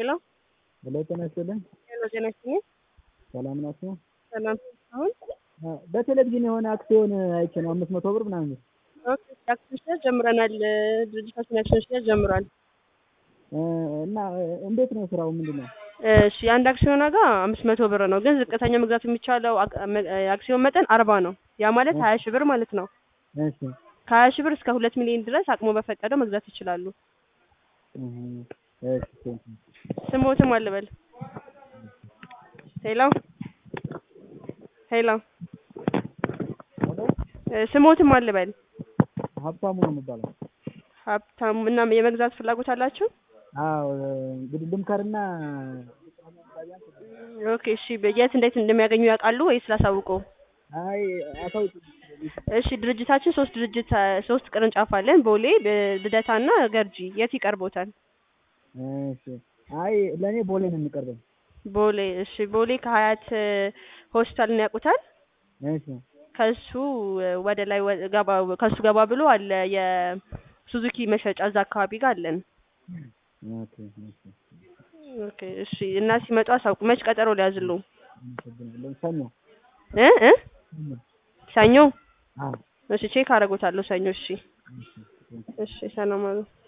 ሄሎ ሄሎ ጤና ይስጥልኝ። ሄሎ ጤና ይስጥልኝ። ሰላም ናችሁ? ሰላም አሁን አ፣ በቴሌቪዥን የሆነ አክሲዮን አይቼ ነው አምስት መቶ ብር ምናምን ኦኬ አክሽን ሽያጭ ጀምረናል። ድርጅታችን አክሽን ሽያጭ ጀምሯል። እ፣ እና እ፣ እንዴት ነው ስራው? ምንድን ነው? እሺ የአንድ አክሲዮን ዋጋ አምስት መቶ ብር ነው፣ ግን ዝቅተኛ መግዛት የሚቻለው አክ- መ- አክሲዮን መጠን አርባ ነው። ያ ማለት ሀያ ሺህ ብር ማለት ነው። እሺ ከሀያ ሺህ ብር እስከ ሁለት ሚሊዮን ድረስ አቅሞ በፈቀደው መግዛት ይችላሉ። እህ፣ እሺ ቴንክ ዩ። ስሞትም አልበል ሄሎ ሄሎ ሄሎ እ፣ ስሞትም አልበል ሀብታሙ ነው የሚባለው። ሀብታሙ እና የመግዛት ፍላጎት አላችሁ? አዎ እንግዲህ ልምከርና ኦኬ እሺ የት እንዴት እንደሚያገኙ ያውቃሉ ወይስ ላሳውቁ? አይ አታው እሺ ድርጅታችን ሶስት ድርጅት ሶስት ቅርንጫፍ አለን። ቦሌ፣ ብ- ልደታና ገርጂ። የት ይቀርቦታል? እሺ አይ ለእኔ ቦሌ ነው የሚቀርበኝ። ቦሌ። እሺ ቦሌ ከሀያት እ፣ ሆስፒታልን ያውቁታል? እሺ ከሱ እ፣ ወደ ላይ ወ- ገባ ከሱ ገባ ብሎ አለ የሱዙኪ መሸጫ እዛ አካባቢ ጋር አለን። ኦኬ ኦኬ ኦኬ እሺ እና ሲመጡ አሳውቁ። መች ቀጠሮ ሊያዝሉ? አመሰግናለሁ። ሰኞ እ እ ሰኞ ሰኞ። አዎ እሺ ቼክ አደርጎታለሁ ሰኞ። እሺ እሺ እሺ ሰላም አሉ።